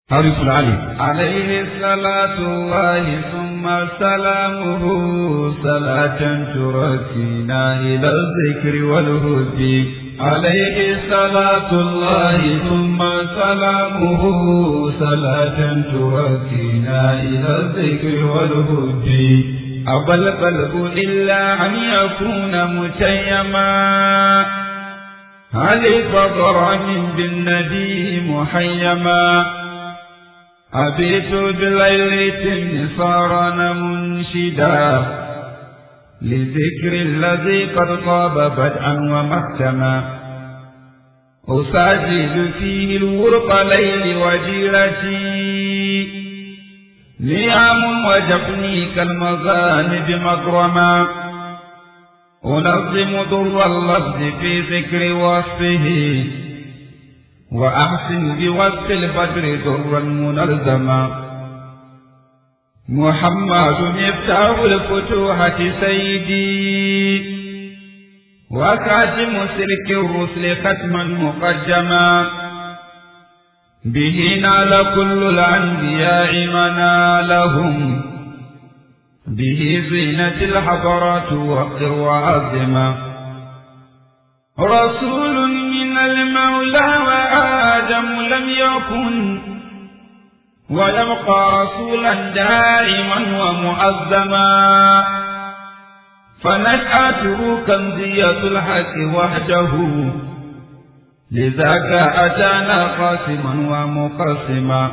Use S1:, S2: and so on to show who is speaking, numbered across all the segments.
S1: حرف العلي
S2: عليه صلاة الله ثم سلامه صلاة تركينا إلى الذكر والهدي عليه صلاة الله ثم سلامه صلاة تركينا إلى الذكر والهدي أبى القلب إلا أن يكون متيما هل فضر من بالنبي محيما أبيت بالليل تنصارا منشدا لذكر الذي قد طاب بدءا ومختما أساجد فيه الورق ليل وجيرتي نعم وجفني كالمغانب مكرما أنظم ضر اللفظ في ذكر وصفه وأحسن بوصف البدر درا منظما محمد مفتاح الفتوحة سيدي وكاتم سلك الرسل ختما مقدما به نال كل الأنبياء منالهم به زينة الحضرات وقر وعظما رسول من المولى وآدم لم يكن ويبقى رسولا دائما ومعظما فنشأته كنزية الحق وحده لذاك أتانا قاسما ومقسما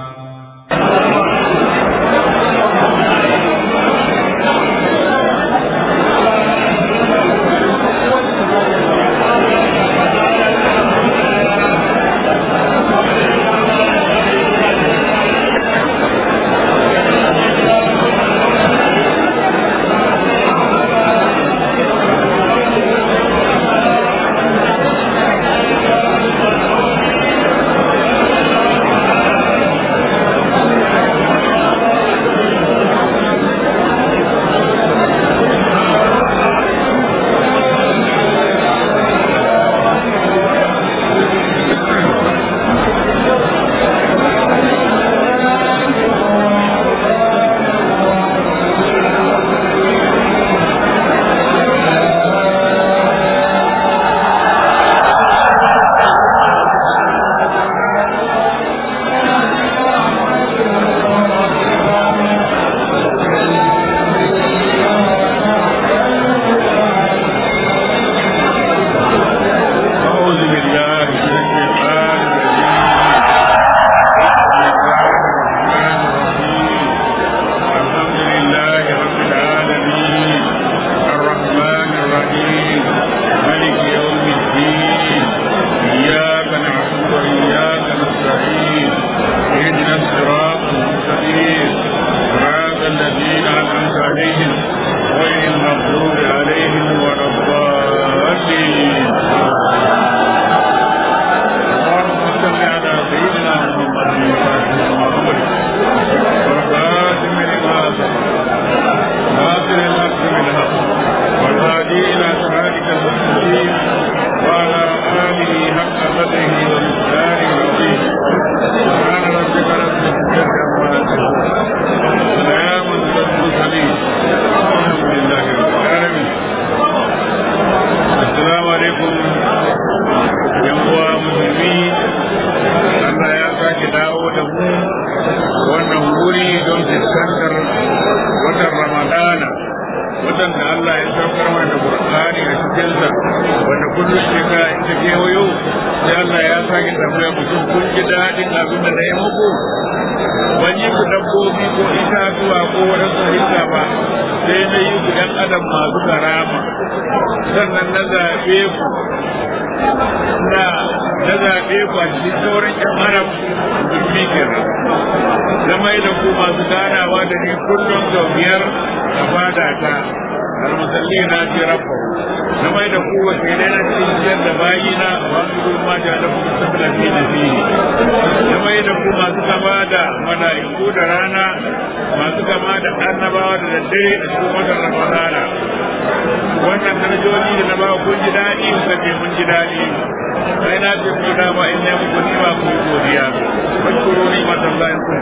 S2: wannan darajoji da na ba kun ji daɗi kuka ce mun ji daɗi sai na ce ku dama in ne muku ni ba ku godiya. Bashkuru ni matallahi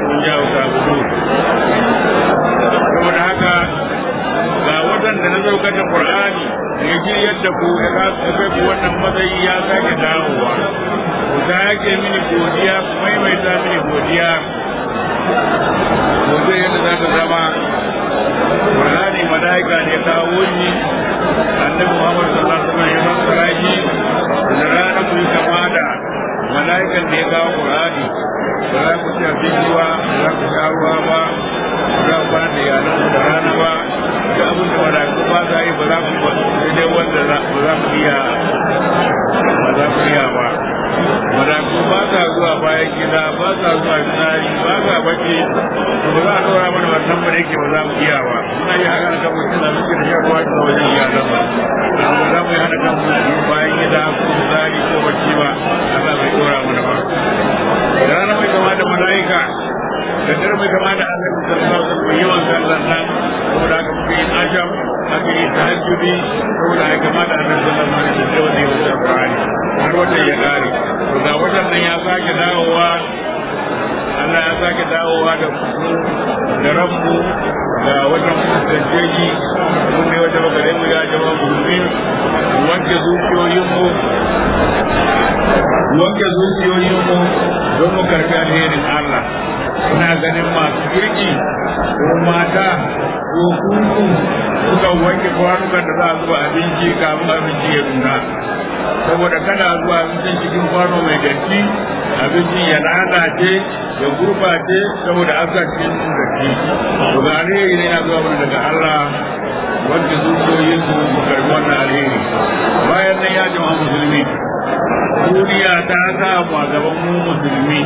S2: ci abinci ba ba za ku sha ruwa ba ba za ku kwana da iyalan da rana ba duk abin da mala'iku ba za yi ba za ku sai dai wanda ba za ku iya ba za ku iya ba mala'iku ba sa zuwa bayan gida ba sa zuwa fitsari ba sa bacci to ba za a ɗora mana wannan ba da yake ba za mu iya ba muna yi haka kan mutum da muke da shan ruwa da wajen iyalan ba ba za mu yi hana kan mutum bayan gida ko fitsari ko bacci ba Allah bai ɗora mana ba da rana mai kama da mala'ika da dare mai kama da Allah da sallallahu alaihi wasallam yawan sallan nan saboda haka muke yin asham aka yi tahajjudi saboda haka kama da Allah sallallahu alaihi wasallam wanda ya wuce Qur'ani har watan ya kare to ga watan nan ya sake dawowa Allah ya sake dawowa da da rabbu ga watan mutunceji mun ne wata bakare mu ya jama'a musulmi wanke zuciyoyinmu wanke zuciyoyinmu don mu karfi alherin Allah ina ganin masu kirki ko mata ko kunku suka wanke kwanukan da za a zuba abinci kafin abinci ya nuna saboda kada zuwa abincin cikin kwano mai datti abincin ya lalace ya gurbace saboda an sa cikin datti to ga alheri ne na zuwa mana daga Allah wanda zuciyoyin su mu karbi wannan alheri bayan nan ya jama'a musulmi duniya ta sa mu a gaban mu musulmi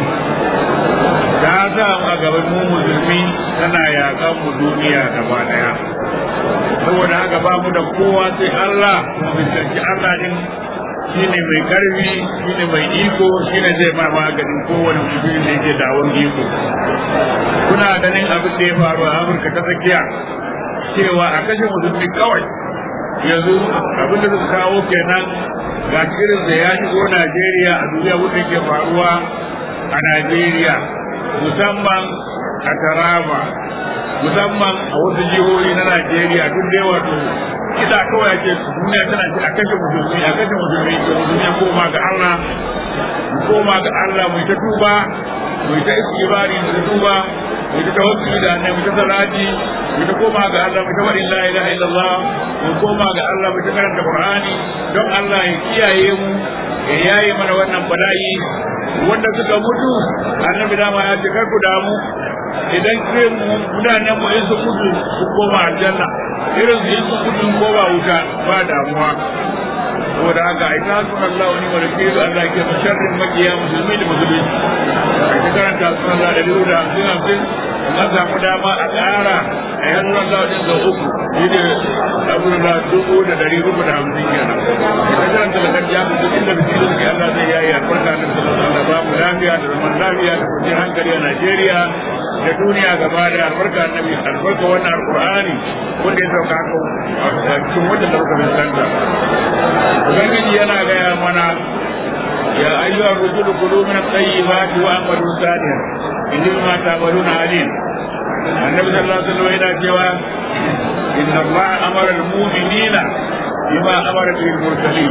S2: ta sa mu a gaban mu musulmi tana yakan mu duniya gaba daya saboda haka ba mu da kowa sai Allah mu bincike Allah din shine mai karfi shine mai iko shine zai ma maganin kowane mutum da yake dawon iko kuna ganin abin da ya faru a Amurka ta tsakiya cewa a kashe musulmi kawai yanzu abin da suka kawo kenan ga irin da ya shigo Najeriya a duniya wanda ke faruwa a Najeriya musamman a Taraba musamman a wasu jihohi na Najeriya duk da wato kida kawai ake duniya tana ce a kashe musulmi a kashe musulmi to musulmi ya koma ga Allah mu koma ga Allah mu ta tuba mu ta istighfari mu ta tuba mu ta tawakkali da annabi mu ta salati mu ta koma ga Allah mu ta wadi la ilaha illallah mu koma ga Allah mu ta karanta Qur'ani don Allah ya kiyaye mu ya yaye mana wannan bala'i wanda suka mutu annabi dama ya ce kar ku damu idan irin mutanen mu in su mutu su koma aljanna irin su in su mutu koma wuta ba damuwa saboda haka ai ta sunan Allah wani wani ke Allah ke sharrin makiya musulmi da musulmi ai ta karanta sunan Allah da biyu da hamsin hamsin an samu dama a ƙara a yan ruwan Allah wajen da uku shi ne abin da dubu da dari uku da hamsin kenan ita karanta da kan jamu duk inda biki da suke Allah zai yayi albarka da sallallahu alaihi ba mu lafiya da zaman lafiya da kwanciyar hankali a Najeriya da duniya gaba da albarka annabi albarka wannan alqur'ani wanda ya sauka haka a cikin wanda da muka fuskanta ubangiji yana gaya mana ya ayyuha rusulu kulu min at-tayyibati wa amalu salihan inni ma ta'maluna alim annabi sallallahu alaihi wasallam yana cewa inna allaha amara al-mu'minina bima amara bihi al-mursalin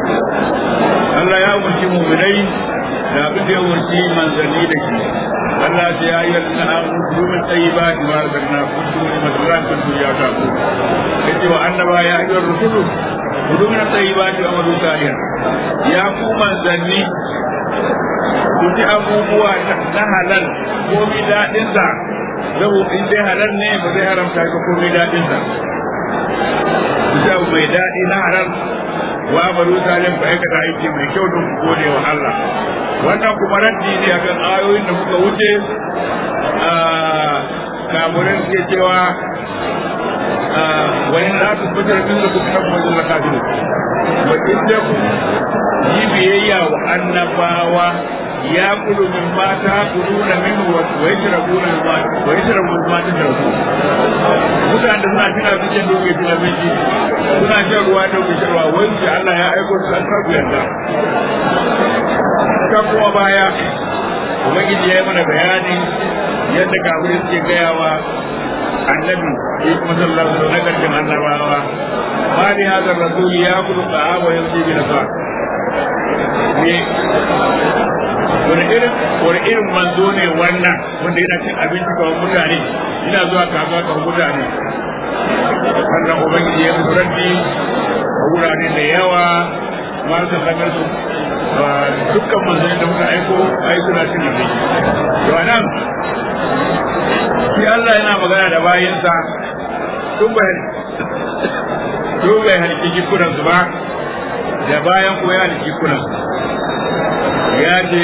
S2: Allah ya umarci mu'minai da abin da ya umarci manzanni da shi Allah ya yi yadda na amuru min tayyibati ma razaqna kuntum min masran kuntum ya ta'bu yace wa annaba ya ayyuhar rusulu kudu min tayyibati wa amalu salihan ya ku manzanni ku ji abubuwa na halal ko mi dadin sa zabo in dai halal ne ba zai haramta ka ko mi dadin sa ku ji abu mai dadi na halal wa amalu salihan ku aikata aiki mai kyau don ku gode wa Allah wannan kuma raddi ne akan ayoyin da muka wuce a kamurin ke cewa wani za su fitar min da kuma na kuma zuwa kafin wa inda ku yi biyayya wa annabawa ya kudu min mata kudu na min wa ya shirabu na ma wa ya shirabu ma ta shirabu mutane da suna cin abincin da kuke cin abinci suna shan ruwa da kuke shan ruwa wani Allah ya aiko su an karbu yadda ta kuma baya ubangiji ya yi mana bayani yadda kafirai suke gayawa annabi ya kuma sallallahu alaihi na karshen annabawa ma ni hadar rasul ya kudu ta'a wa yamshi bi nasa ne wani irin wani irin manzo ne wannan wanda yana cin abinci kamar mutane yana zuwa kasuwa kamar mutane wannan ubangiji ya mutu raddi a wurare da yawa marasa kamar su dukkan manzanni da muka aiko ai suna cin abinci to anan shi Allah yana magana da bayinsa tun bai tun bai halitta jikunan su ba da bayan ko ya halitta jikunan ya ce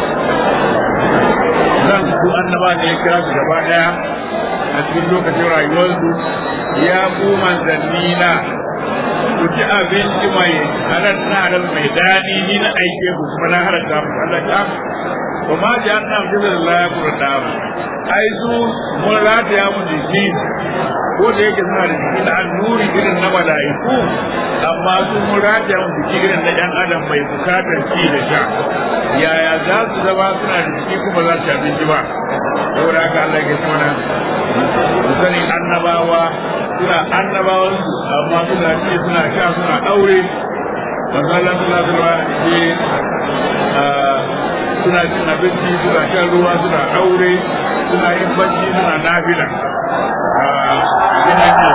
S2: zan su annaba da ya kira su gaba daya a cikin lokacin rayuwarsu ya ku manzanni na ku ci abinci mai halal na halal mai daɗi ni na aike ku kuma na halatta mu Allah ta ba ma ji an nan da Allah ya kurta mu ai su mun rataya mu jiki ko da yake suna da jiki na annuri irin na mala'iku amma su mun rataya mu jiki irin na ɗan adam mai bukatar ci da sha yaya za su zama suna da jiki kuma za su abinci ba saboda haka Allah ya ce mana mu sani annabawa suna annabawan su amma suna ci suna sha suna aure manzo Allah sallallahu alaihi wasallam suna cin abinci suna shan ruwa suna aure suna yin bacci suna nafila yana ce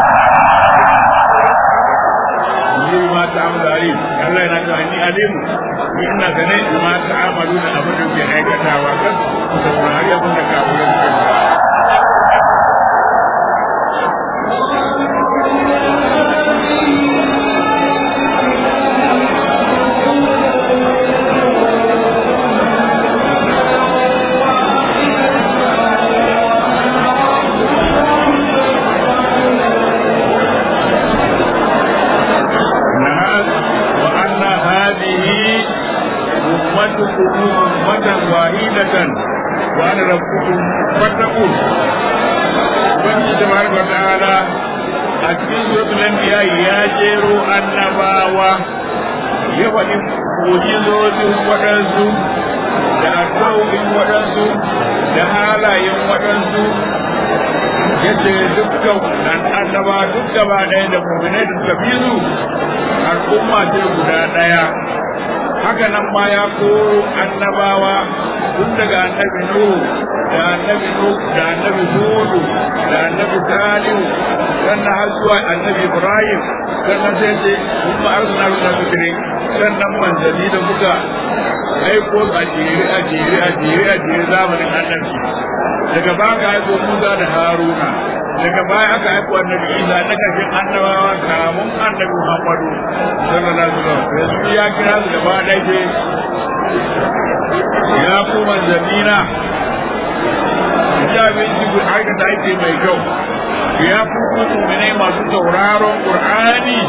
S2: ni ma ta amalu alim Allah yana cewa ni alim ni ina gane ma ta amalu da abin da ke aikatawa kan ku saurari abin da kawunan ke وأنا ربكم فاتقون Ubangiji da barka wa ta'ala a cikin suratul anbiya ya jero annabawa ya faɗi mujizozin waɗansu da alƙawarin waɗansu da halayen waɗansu yace dukkan annaba duk gaba ɗaya da mu'minai da suka bi su al'umma ce guda ɗaya haka nan ma ya koro annabawa tun daga annabi Nuhu da annabi Nuhu da annabi Hudu da annabi Salihu sannan har zuwa annabi Ibrahim sannan sai ce mun ma arsuna da fikiri sannan manzanni da muka aiko a jere a jere a jere a jere zamanin annabi daga baka aiko Musa da Haruna daga baya aka aiko annabi Isa na kashin annabawa kamun annabi Muhammadu sallallahu alaihi wasallam yanzu ya kira su gaba ɗaya ya ku manzannina ya binci ku aikata aiki mai kyau ya ku ku mu'minai masu sauraron Qur'ani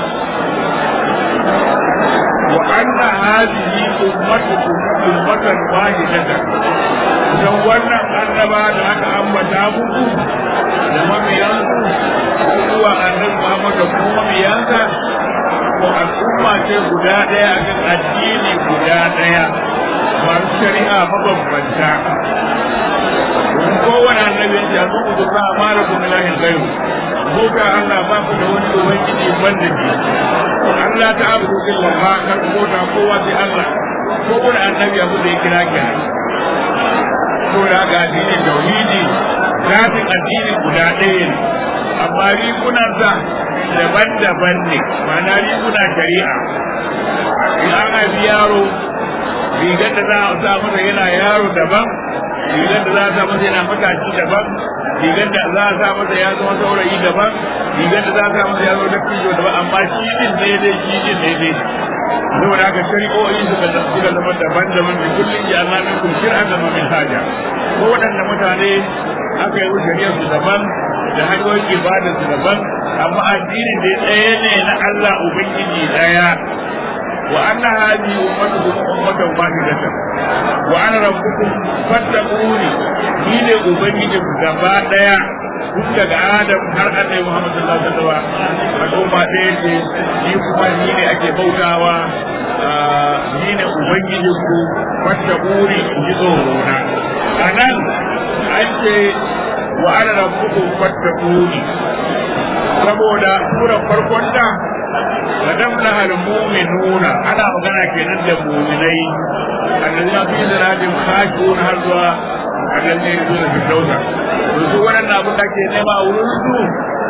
S2: wa anna hadhihi ummatukum ummatan wahidatan dan wannan annaba da aka ambata muku da mabiyansu zuwa annabi Muhammad da kuma mabiyansa ko al'umma ce guda ɗaya akan addini guda ɗaya masu shari'a mabambanta domin kowane annabi ya zo ku zuwa amara ku milahin gairu ko ka Allah ba ku da wani ubangiji banda ke Allah ta abu illa ma kar ku bauta kowa sai Allah ko wani annabi abu da ya kira ki ko da ga addinin tauhidi zafin addinin guda ɗaya ne amma rigunansa daban-daban ne ma'ana riguna shari'a in an haifi yaro rigar da za a sa masa yana yaro daban rigar da za a sa masa yana matashi daban rigar da za a sa masa ya zama saurayi daban rigar da za a sa masa ya zama dattijo daban amma shi din daidai shi din daidai saboda haka shari'o'i suka suka zama daban-daban da kullum ya na min kun shir'a da min haja ko waɗanda mutane aka yi shari'ar su daban da hanyoyin ibadar su daban amma addinin da ɗaya ne na Allah ubangiji ɗaya وأن هذه أمتكم أمة واحدة وأنا ربكم فاتقوني ni ne ubangijin gaba daya tun daga adam har annabi Muhammad sallallahu alaihi wasallam al'umma ɗaya ce ni kuma ni ne ake bautawa ni ne ubangijin ku fattaquni ji tsoro na anan an ce wa ana rabbukum fattaquni saboda surar farkon da madam na al-mu'minuna ana magana kenan da mu'minai annabina fi salatin khashun har zuwa annabi ne zuwa da dauda to su wannan abin da ke nema a wurin su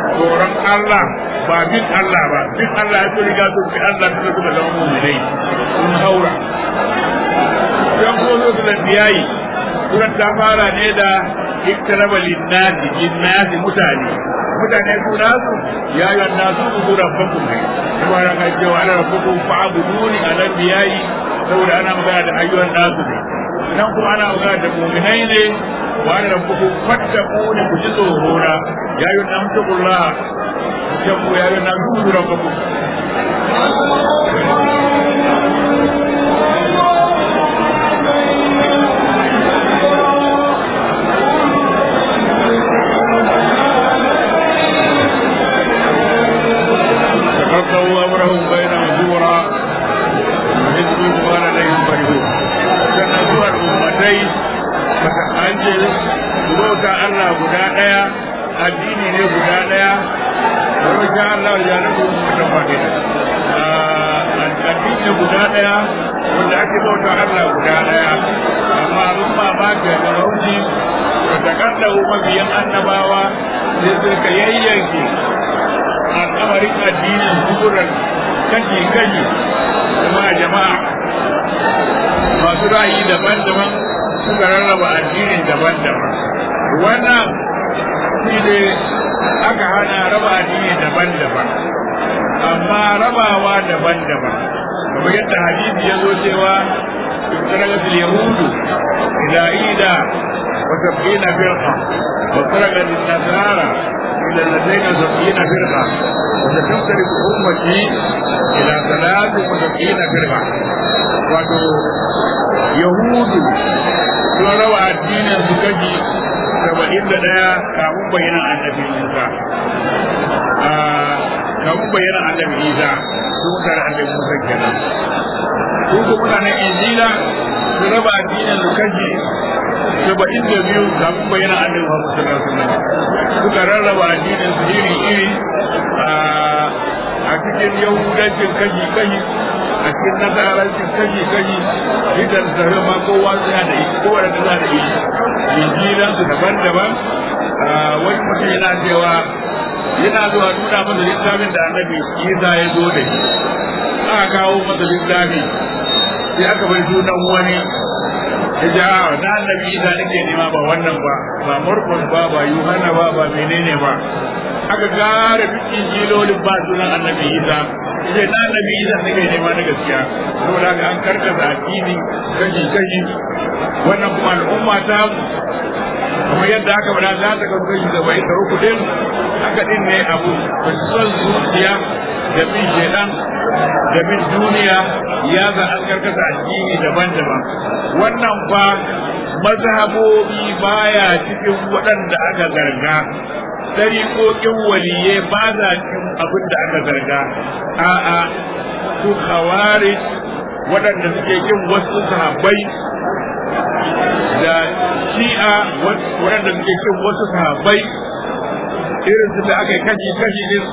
S2: tsoron Allah ba bin Allah ba bin Allah ya so riga sun fi Allah suka suka zama mu'minai sun haura yan ko zo su biyayi suran ta fara ne da iktaraba linnasi linnasi mutane mutane su nasu ya yi nasu su rabbakum ne kuma ran ka cewa ana rabbakum fa'buduni ala biyayi saboda ana magana da ayyuhan nasu ne nan kuma ana magana da mu'minai ne wa ana rabbakum fattaquni ku ji tsoro na ya yi nan tukullah jabu ya yi nan su rabbakum تقطعوا امرهم بينهم زورا وحزبوا ما لديهم فرحون sannan zuwa ummatai maka an ce bauta Allah guda ɗaya addini ne guda ɗaya wani sha Allah ya nufi ummatan fadila addini guda ɗaya wanda ake bauta Allah guda ɗaya amma abin mamaki a marauci da takardar mabiyan annabawa sai suka yayyanke al'amarin addinin zuburan kashi-kashi kuma jama'a masu ra'ayi daban-daban suka rarraba addinin daban-daban wannan shi ne aka hana raba addini daban-daban amma rabawa daban-daban kamar yadda hadisi ya zo cewa افترقت اليهود إلى عيدا وسبعين فرقة وافترقت النصارى إلى الذين سبعين فرقة وستفترق أمتي إلى ثلاث وسبعين فرقة wato yahudu sun raba addinin su kaji saba'in da ɗaya kafin bayyana annabi isa kafin bayyana annabi isa sun tare annabi musa kenan su ko mutanen injila sun raba addinin su kaji saba'in da biyu kafin bayyana annabi muhammad sallallahu alaihi wasallam suka rarraba addinin su iri iri a cikin yahudancin kaji kaji a cikin nasarancin kaji kaji idan zare ma kowa suna da ita kowa da suna da ita injilan su daban-daban wani mutum yana cewa yana zuwa nuna masa littafin da annabi isa ya zo da shi aka kawo masa littafi sai aka bai sunan wani ya ce a na annabi isa nake nema ba wannan ba ba murkun ba ba yuhanna ba ba menene ba aka gara duk injilolin ba sunan annabi isa sai na annabi isa nake nema na gaskiya saboda haka an karkasa addini kashi kashi wannan kuma al'umma ta kuma yadda aka bada za ta kasu kashi saba'in da uku din haka din ne abu ba son zuciya da bin shedan da bin duniya ya za an karkasa addini daban-daban wannan fa mazhabobi baya cikin waɗanda aka garga dariƙoƙin waliye ba za cikin abin da aka zarga a'a su kawari waɗanda suke kin wasu sahabbai da shi'a waɗanda suke kin wasu sahabbai irin su da aka yi kashi kashi din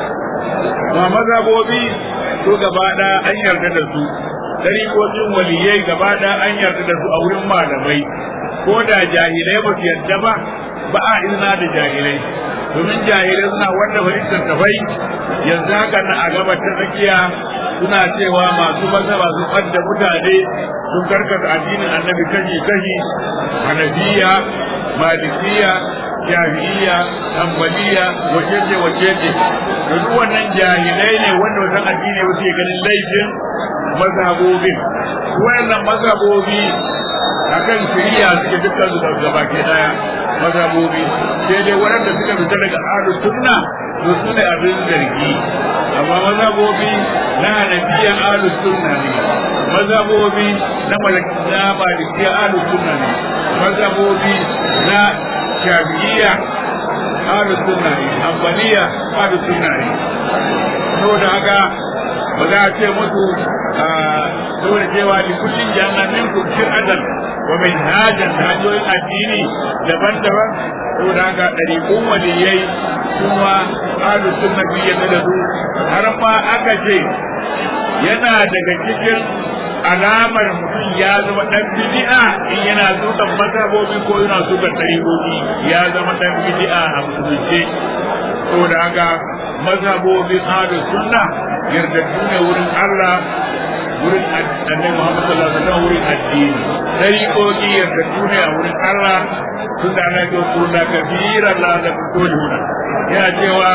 S2: ba mazhabobi su gaba ɗaya an yarda da su dariƙoƙin waliyai gaba ɗaya an yarda da su a wurin malamai ko da jahilai ba su yarda ba ba a izina da jahilai domin jahilai suna wanda fahimtar tafai yanzu haka na a gaba ta tsakiya suna cewa masu masa masu ɓadda mutane sun karkata addinin annabi kashi kashi hanafiya malikiya shafi'iya ambaliya wacece wacece da duk wannan jahilai ne wanda wannan addini ba ke ganin laifin mazhabobin wannan mazhabobi akan shari'a suke dukkan su gaba ke daya mazhabobi sai dai waɗanda suka fita daga ahlus sunna to su ne abin zargi amma mazhabobi na hanafiya ahlus sunna ne mazhabobi na malakiya malikiya ahlus sunna ne mazhabobi na shafi'iyya ahlus sunna ne hanbaliya ahlus sunna ne saboda haka ba za a ce musu saboda cewa li kullin jannatin kun shir'atan wa min hajan hanyoyin addini daban-daban saboda haka ɗariƙun waliyai kuma ahlu sunna bi yadda da su har ma aka ce yana daga cikin alamar mutum ya zama ɗan bid'a in yana sukan mazhabobi ko yana sukan ɗariƙoƙi ya zama ɗan bid'a a musulunce saboda haka mazhabobin ahlus sunna yardaddu ne wurin Allah wurin annabi Muhammad sallallahu alaihi wasallam wurin addini dariƙoƙi yardaddu ne a wurin Allah tun da ana yau kurna kabiran la da kulluna yana cewa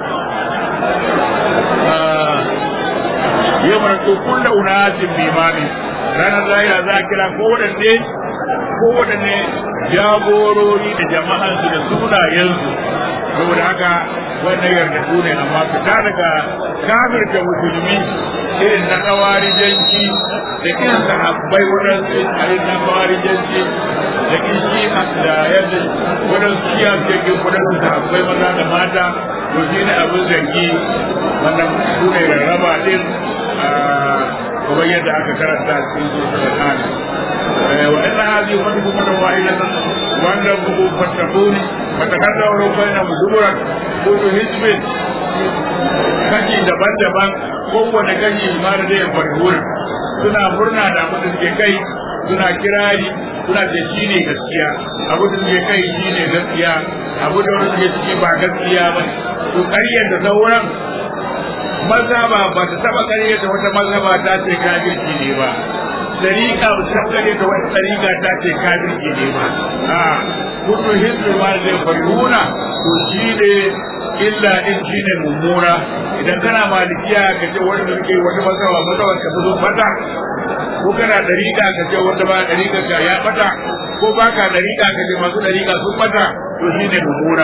S2: yau mana to kullu unasin bimani ranar lahira za a kira ko wadanne ko wadanne jagorori da jama'ansu da sunayensu saboda haka wannan yarda su ne amma fita daga kafirta musulmi irin na kawarijanci da irin sahabbai waɗansu irin na kawarijanci da kishi da yadda waɗansu shiya cikin waɗansu sahabbai maza da mata to shi ne abin zargi wannan su ne rarraba din kamar yadda aka karanta cikin sosai hali وإن هذه أمتكم واحدة وأن ربكم فاتقون فتكرروا بينهم زبرا كل حزب kashi daban-daban kowane kashi ma da zai farhura suna murna da abin da suke kai suna kirari suna da shi ne gaskiya abu da suke kai shi ne gaskiya abu da wani suke ciki ba gaskiya ba to ƙaryar da sauran mazhaba ba ta taɓa ƙaryar da wata mazhaba ta ce kafirci ne ba dariƙa ba ta kare da wani dariƙa ta ce kafirci ne ba a kullu hizbi ma zai farhuna to shi ne illa din shi ne mummuna idan kana malikiya ka ce wani da suke wata masawa masawar ka zo fata ko kana dariƙa ka ce wanda ba dariƙa ka ya fata ko baka dariƙa ka ce masu dariƙa sun fata to shi ne mummuna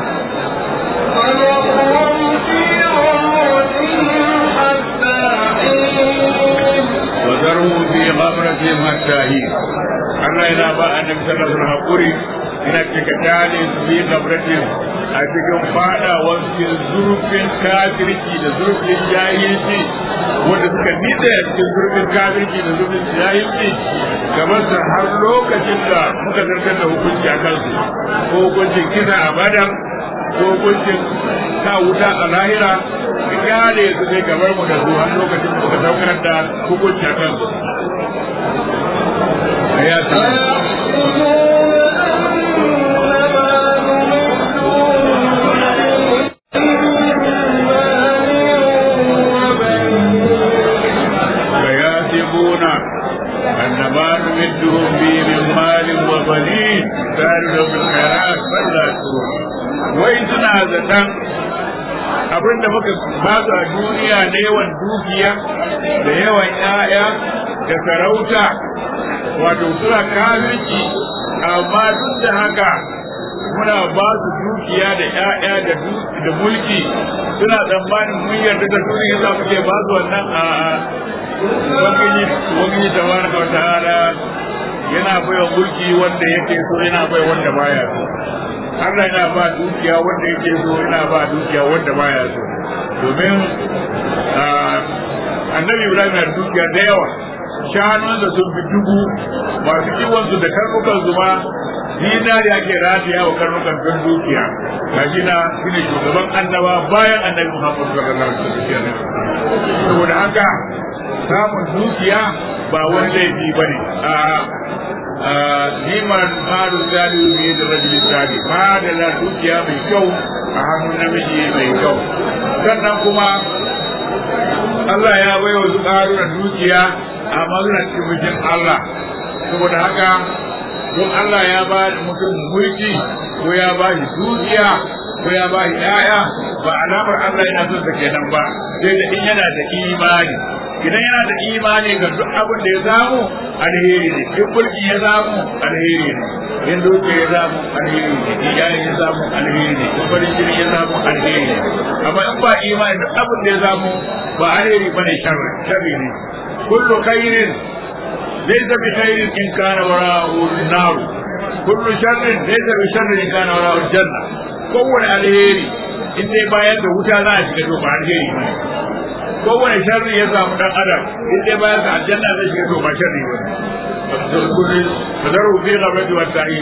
S2: وذروا في غمرتهم حتى حين Allah yana ba annabi sallallahu alaihi wasallam hakuri ina cika dale su bi gabratin a cikin fadawar cikin zurfin kafirci da zurfin jahilci wanda suka nitsa a cikin zurfin kafirci da zurfin jahilci gaban su har lokacin da muka zartar da hukunci a kansu ko hukuncin kisa a badar ko hukuncin sa wuta a lahira kyale su sai gabar mu da su har lokacin da muka saukar da hukunci a kansu ya فيحسبون أن ما نمدهم به من مال وبنين سارع بالخيرات بل لا يشكرون وإن سنا زتان abin da muka ba su a duniya da yawan dukiya da yawan 'ya'ya da sarauta wato suna kafirci amma duk da haka muna ba su dukiya da ƴaƴa da da mulki suna tsammanin mun yarda da su ne yasa muke ba su wannan a ubangiji ubangiji tabaraka wa ta'ala yana baiwa mulki wanda yake so yana bai wanda baya so Allah yana ba dukiya wanda yake so yana ba dukiya wanda baya so domin annabi Ibrahim yana dukiya da yawa shanunsa sun fi dubu masu kiwonsu da karnukan su ma zinari ake rataya wa karnukan don dukiya gashi na shi ne shugaban annaba bayan annabi Muhammad sallallahu alaihi wasallam saboda haka samun dukiya ba wani laifi ba ne a liman faru zaliyu ne da rajulin zali ba da la dukiya mai kyau a hannun namiji mai kyau sannan kuma Allah ya bai wa su ƙaruna dukiya amma suna cikin mulkin Allah saboda haka don Allah ya ba da mutum mulki ko ya ba shi dukiya ko ya ba shi ƴaƴa ba alamar Allah yana son sa kenan ba sai da in yana da imani idan yana da imani ga duk abin da ya samu alheri ne in mulki ya samu alheri ne in dukiya ya samu alheri ne in yayin ya samu alheri ne in farin jini ya samu alheri ne amma in ba imani duk abin da ya samu ba alheri bane sharri sharri ne kullu khairin laysa bi khairin in kana wara'u an-nar kullu sharrin laysa bi sharrin in kana wara'u al-janna kowane alheri in dai bayan da wuta za a shiga to ba alheri bane kowane sharri ya samu dan adam in dai bayan da aljanna zai shiga to ba sharri bane kullu fadaru fi ghabrati wa ta'in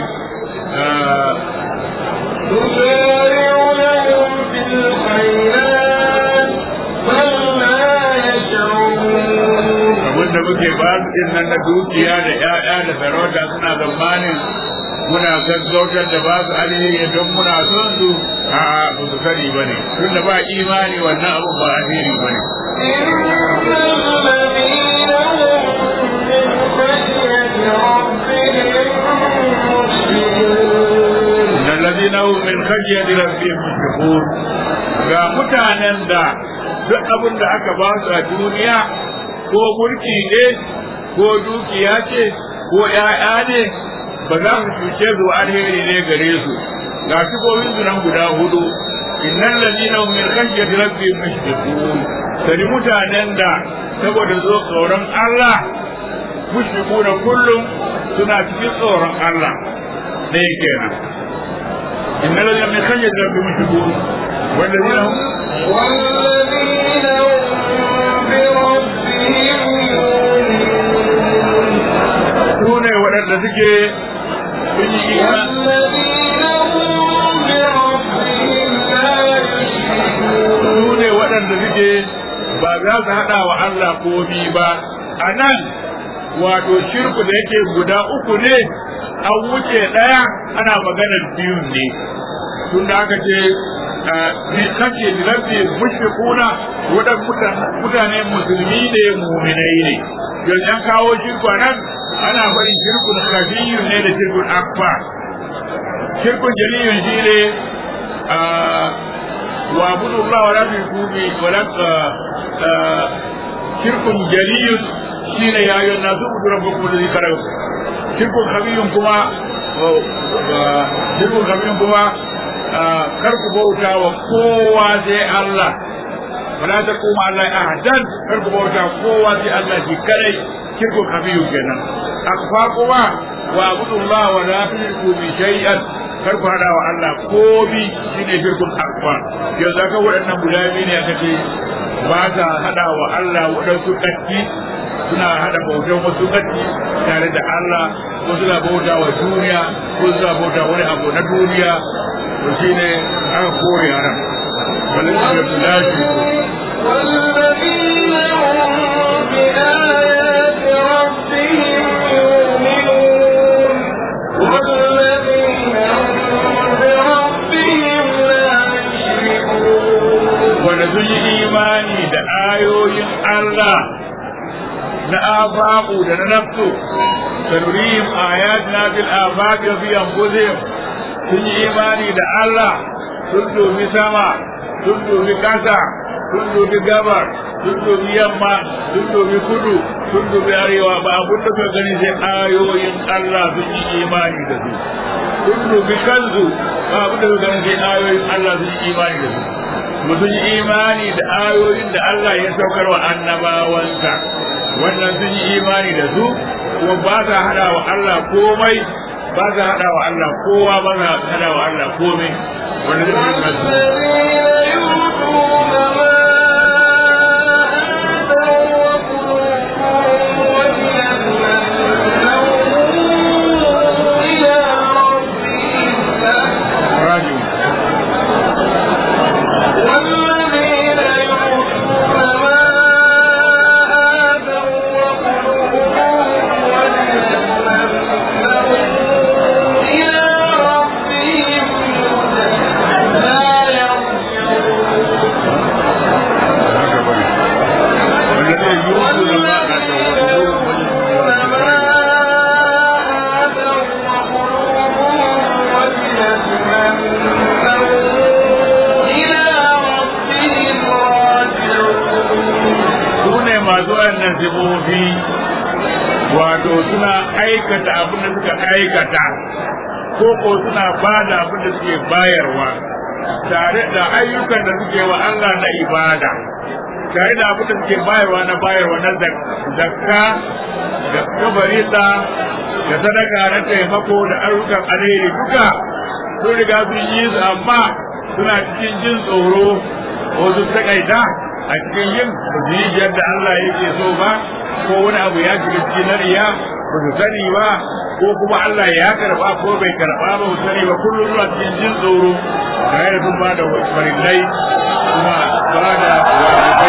S1: تسارع لهم في الخيرات بل لا يشعرون
S2: abin da muke ba su din nan na dukiya da 'ya'ya da sarauta suna zamanin muna gaggautar da ba su alheri don muna son su a ba su sani ba ne tunda ba imani wannan abun ba alheri ba ne الذين هم من خشية ربهم مشفقون ga mutanen da duk abin da aka ba su a duniya ko mulki ne ko dukiya ce ko ‘ya'ya ne ba za su cuce su alheri ne gare su ga sifofin su nan guda hudu innan ladina hum min khashyati rabbihim mushfiqun sani mutanen da saboda zo tsoron Allah mushfiquna kullum suna cikin tsoron Allah ne kenan innan ladina min khashyati rabbihim mushfiqun والذين هم
S1: والذين هم بربهم
S2: sune waɗanda suke sun yi imani
S1: والذين هم بربهم لا يشركون
S2: su ne waɗanda suke ba za su haɗa wa Allah komi ba a nan wato shirku da yake guda uku ne an wuce ɗaya ana maganar biyun ne tun da aka ce ne kace da rabbi mushrikuna wadan mutane musulmi ne mu'minai ne yanzu an kawo shirku a nan ana faɗin shirkun khafiyyun ne da shirkun akbar shirkun jaliyun shi ne واعبدوا الله ولا تشركوا به ولا شرك جلي شين يا ايها الناس اعبدوا ربكم الذي خلقكم شرك خبير كما شرك خبير كما karku bauta wa kowa sai Allah wala ta koma Allah ahadan karku bauta kowa sai Allah shi kadai shirku kabiyu kenan akfa kuma wa abudullah wa la tushriku bi shay'an kar ku hada wa Allah ko bi shine shirkun akbar yanzu aka waɗannan guda biyu ne aka ce ba ta hada wa Allah waɗansu ƙarfi suna hada bautan wasu ƙarfi tare da Allah ko suna bauta wa duniya ko suna bauta wani abu na duniya to shine aka kore haram walin da la
S1: والذين هم بآيات ربهم يؤمنون والذين هم بربهم لا يشركون
S2: wanda sun yi imani da ayoyin Allah na afaku da na nafsu sanurihim ayatina fil afaqi wa fi anfusihim sun yi imani da Allah sun dubi sama sun dubi kasa sun dubi gabar sun dubi yamma sun dubi kudu sun dubi arewa ba abun da suka gani sai ayoyin Allah sun yi imani da su sun dubi kansu ba abun da suka gani sai ayoyin Allah sun yi imani da su mutum yi imani da ayoyin da Allah ya saukar wa annabawansa wannan sun yi imani da su kuma ba sa hada wa Allah komai ba sa hada wa Allah kowa ba sa hada wa Allah komai wannan sun yi kansu
S1: والذين يؤتون ما آتوا وقلوبهم وجلة أنهم إلى ربهم
S2: راجعون
S1: والذين يؤتون ما آتوا وقلوبهم وجلة أنهم إلى ربهم لا يرجعون
S2: والذين يؤتون ما آتوا وقلوبهم وجلة su ne masu wannan sifofi wato suna aikata abin da suka aikata ko ko suna ba da abin da suke bayarwa tare da ayyukan da suke wa Allah na ibada tare da abin da suke bayarwa na bayarwa na zak- zakka da kabarita da sadaka na taimako da ayyukan alheri duka sun riga sun yi su amma suna cikin jin tsoro ko sun takaita a cikin yin ba su yi yadda Allah yake so ba ko wani abu ya shiga cikin na riya ba su sani ba ko kuma Allah ya karba ko bai karba ba su sani ba kullum suna cikin jin tsoro ga yadda sun ba da farillai kuma ba da wajibai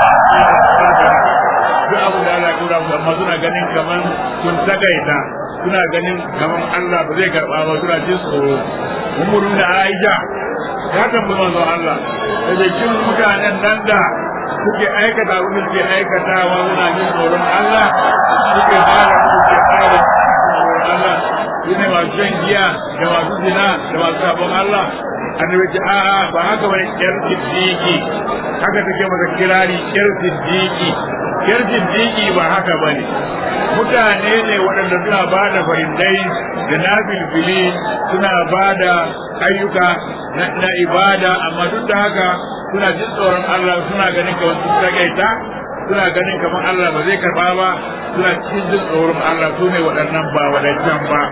S2: duk abu da Allah ya kura musu amma suna ganin kaman sun takaita suna ganin kaman Allah ba zai karba ba suna jin tsoro umurun da Aisha ya tambayi manzon Allah da jikin mutanen nan da suke aikata abin da suke aikatawa suna jin tsoron Allah suke fara suke fara tsoron Allah su ne masu shan giya da masu zina da masu sabon Allah annabi ce a'a ba haka bane yar siddiqi haka take masa kirari yar siddiqi yar siddiqi ba haka bane mutane ne waɗanda suna ba da farindai da na filfili suna ba da ayyuka na ibada amma duk da haka suna jin tsoron Allah suna ganin kamar sun tagaita suna ganin kamar Allah ba zai karba ba suna cikin jin tsoron Allah su ne waɗannan ba waɗancan ba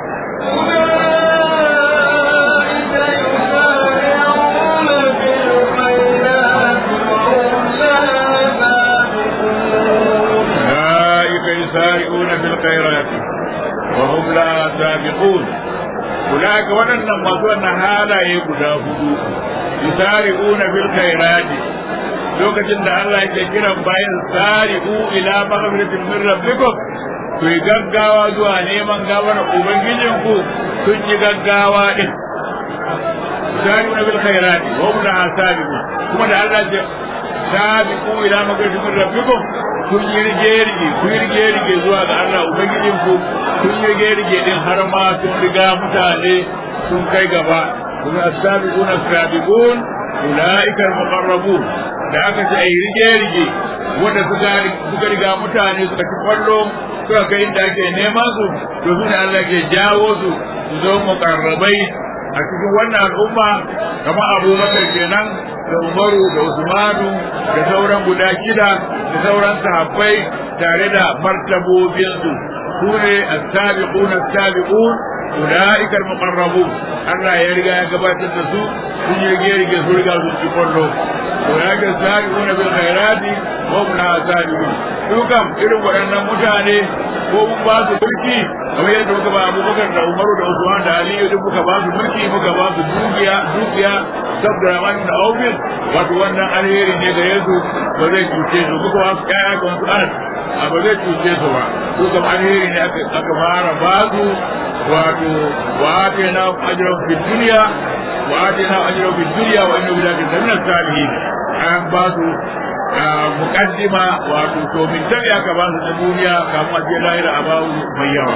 S2: يسارعون في الخيرات وهم لا سابقون أولئك ودنا مصوى هذا يبدا هدو يسارعون في الخيرات lokacin da Allah yake kiran bayan sari'u ila maghfiratin min rabbikum ku yi gaggawa zuwa neman gawar ubangijin ku sun yi gaggawa din sari'u bil khairati wa hum la sabiqun kuma da Allah ya sabiqu ila maghfiratin min rabbikum kun yi rige-rige kun yi rige-rige zuwa ga Allah Ubangijin ku kun yi rige-rige din har ma sun riga mutane sun kai gaba kun as-sabiqun as-sabiqun ulaika al-muqarrabun da aka ce ai rige-rige wanda suka suka riga mutane suka ci kwallo suka kai inda ake neman su to su ne Allah ke jawo su su zo muqarrabai a cikin wannan al'umma kamar abubakar kenan da umaru da usmanu da sauran guda shida da sauran sahabbai tare da martabobinsu su ne as-sabiquna as-sabiqun ulaika al-muqarrabun Allah ya riga ya gabatar da su sun yi rige rige su riga su ci kwallo ulaika as-sabiquna bil khairati wa hum la sabiqun su kam irin waɗannan mutane ko mun ba su mulki kamar yadda muka ba Abubakar da Umaru da Usman da Aliyu duk muka ba su mulki muka ba su dukiya dukiya saboda Rahman da Aufin wato wannan alheri ne gare su ba zai cuce su muka ba su kaya ga wasu an a ba zai cuce su ba su kam alheri ne aka fara ba su wato wa atena ajran fi dunya wa atena ajran fi dunya wa inna billahi min salihin an ba su mukaddima wato to min tabi aka ba su na duniya kafin a je lahira a bawu mai yawa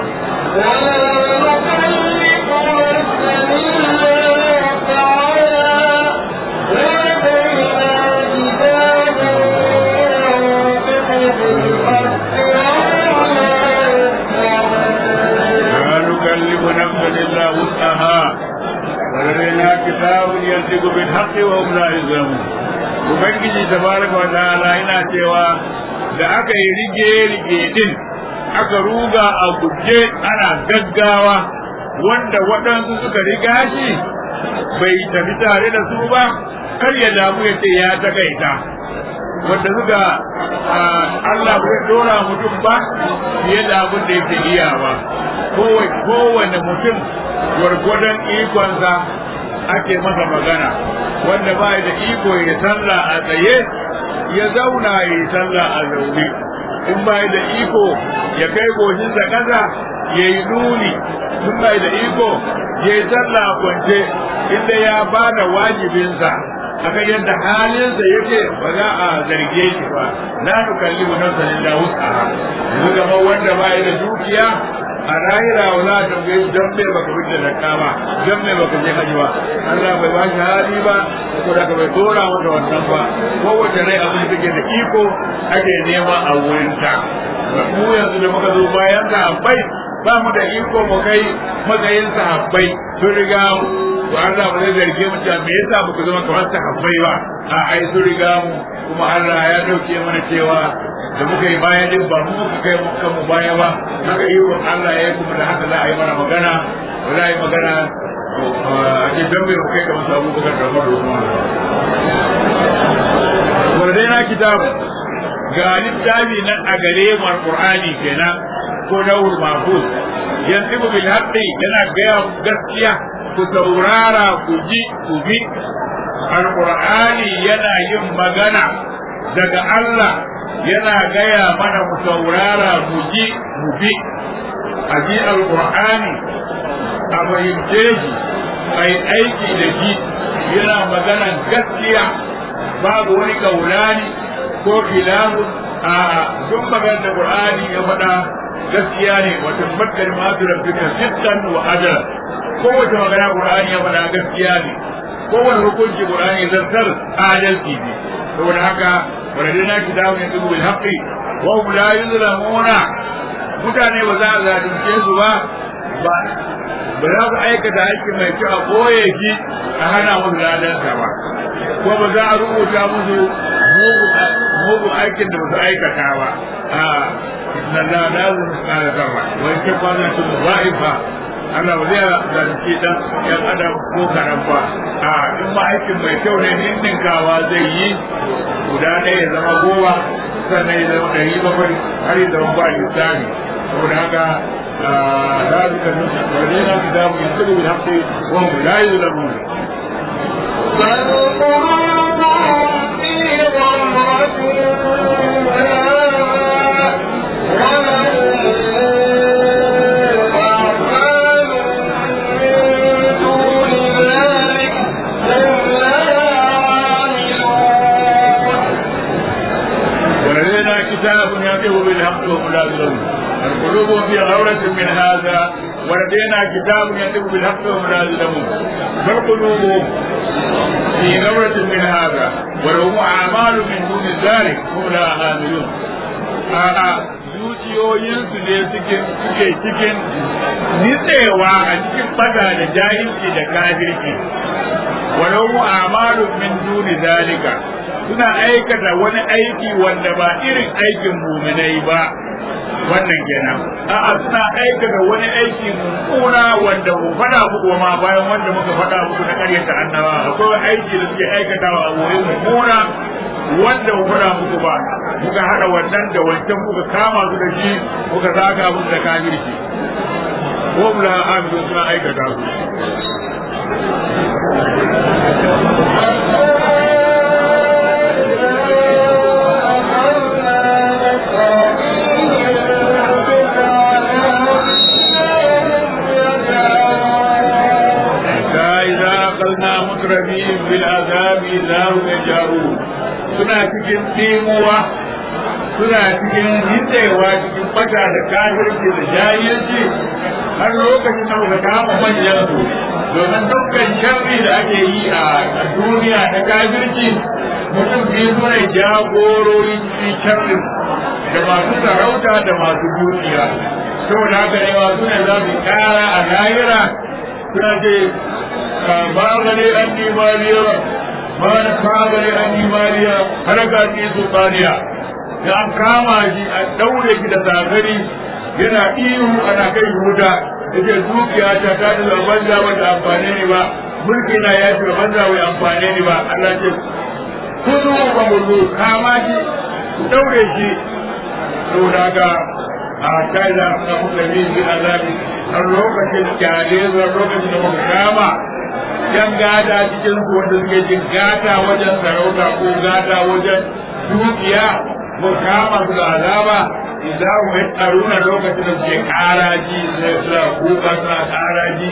S2: لا نكلف نفسا الا وسعها ولدينا كتاب ينطق بالحق وهم لا يظلمون ubangiji tabaraka wa ta'ala yana cewa da aka yi rige rige din aka ruga a guje ana gaggawa wanda waɗansu suka riga shi bai tafi tare da su ba kar ya damu ya ce ya takaita wanda suka Allah bai dora mutum ba fiye da abin da yake iya ba kowane mutum gwargwadon ikonsa ake masa magana wanda ba da iko ya sallah a tsaye ya zauna ya yi sallah a zaune in ba da iko ya kai goshin da ƙasa ya yi nuni in ba da iko ya yi sallah a kwance inda ya ba da wajibinsa akan yadda halinsa yake ba za a zarge shi ba la nukallimu nafsan illa wus'aha yanzu kamar wanda ba da dukiya a rahira wa za ta gai don me baka fitar da zakka ba don me baka je haji ba Allah bai ba shi hali ba ko da ka bai dora mata wannan ba kowace rai abin da take da iko ake nema a wurin ta mu yanzu da muka zo bayan sahabbai ba mu da iko mu kai matsayin sahabbai sun riga mu to Allah ba zai zarge mu cewa me yasa muka zama kamar sahabbai ba a ai sun riga mu kuma Allah ya dauke mana cewa da muka yi baya din ba mu muka kai muka mu baya ba haka yi wa Allah ya yi kuma da haka za a yi mana magana ba za a yi magana a ce don bai kai kamar sabu bakar da faru kuma wanda na kitabu ga littafi nan a gare mu alqur'ani kenan ko dawul mahfuz yanzu bil haqqi yana gaya gaskiya ku saurara ku ji ku bi alqur'ani yana yin magana daga Allah yana gaya mana mu saurara mu ji mu bi a ji alqur'ani a fahimce shi a yi aiki da shi yana maganan gaskiya babu wani kaulani ko filamu a duk maganar da qur'ani ya faɗa gaskiya ne wa tabbatar ma tu rabbika sidqan wa adala kowace magana qur'ani ya faɗa gaskiya ne kowane hukunci qur'ani zartar adalci ne saboda haka waladina kitabun yatubu bil haqqi wa hum la yuzlamuna mutane ba za a zalunce su ba ba ba za su aikata aiki mai kyau a koye shi a hana musu ladansa ba ko ba za a rubuta musu mugun aikin da ba su aikata ba a nan da da su kara sama wani ke kwanan su ba'ifa Allah ba zai zalunce dan yan adam ko karan ba a in ma aikin mai kyau ne ninninkawa zai yi guda ɗaya ya zama goma sannan ya zama ɗari bakwai har ya zama ba lissafi saboda haka ذلك ولدينا كتاب يكتب بالحق وهم لا يظلمون
S1: بل قلوبهم في غمرة أعمال من دون ذلك هم لها عاملون
S2: ولدينا كتاب يكتب بالحق وهم لا يظلمون القلوب في غورة من هذا ولدينا كتاب يكتب بالحق وهم لا يظلمون بل قلوبهم في غورة من هذا ولهم أعمال من دون ذلك هم لا عاملون a'a zuciyoyinsu ne suke suke cikin nitsewa a cikin fada da jahilci da kafirci walau mu'amalu min duni zalika suna aikata wani aiki wanda ba irin aikin muminai ba wannan kenan a'a suna aikata wani aiki mummuna wanda mu faɗa muku ma bayan wanda muka faɗa muku na ƙaryata annaba akwai aiki da suke aikatawa a wurin mummuna wanda mu faɗa muku ba muka haɗa wannan da wancan muka kama su da shi muka zaga musu da kafirci ko mu la amilu suna aikata su إذا أخذنا مترفين بالعذاب إذا هم يجارون suna cikin tsimuwa suna cikin hitsewa cikin fata da kafirci da jahilci har lokacin da muka kama manyan su domin dukkan sharri da ake yi a duniya na kafirci mutum biyu suna jagorori cikin sharrin da masu sarauta da masu dukiya saboda haka ne masu ne za su kara a lahira suna ce ba gane an nimariya ba na kama ne an nimariya haraka ce su tsaniya da an kama shi a daure shi da zagari yana ihu ana kai wuta da ke dukiya ta ta da banza ba ta amfane ni ba mulki na ya ce banza bai amfane ni ba Allah ce kudu ba mulku kama shi ku daure shi saboda haka a kai da na kuka yi shi azabi har lokacin kyale zuwa lokacin da muka kama yan gada cikin su wanda suke jin gata wajen sarauta ko gata wajen dukiya mu kama su da azaba idan mu yi tsaruna lokacin da suke karaji sai suna kuka suna karaji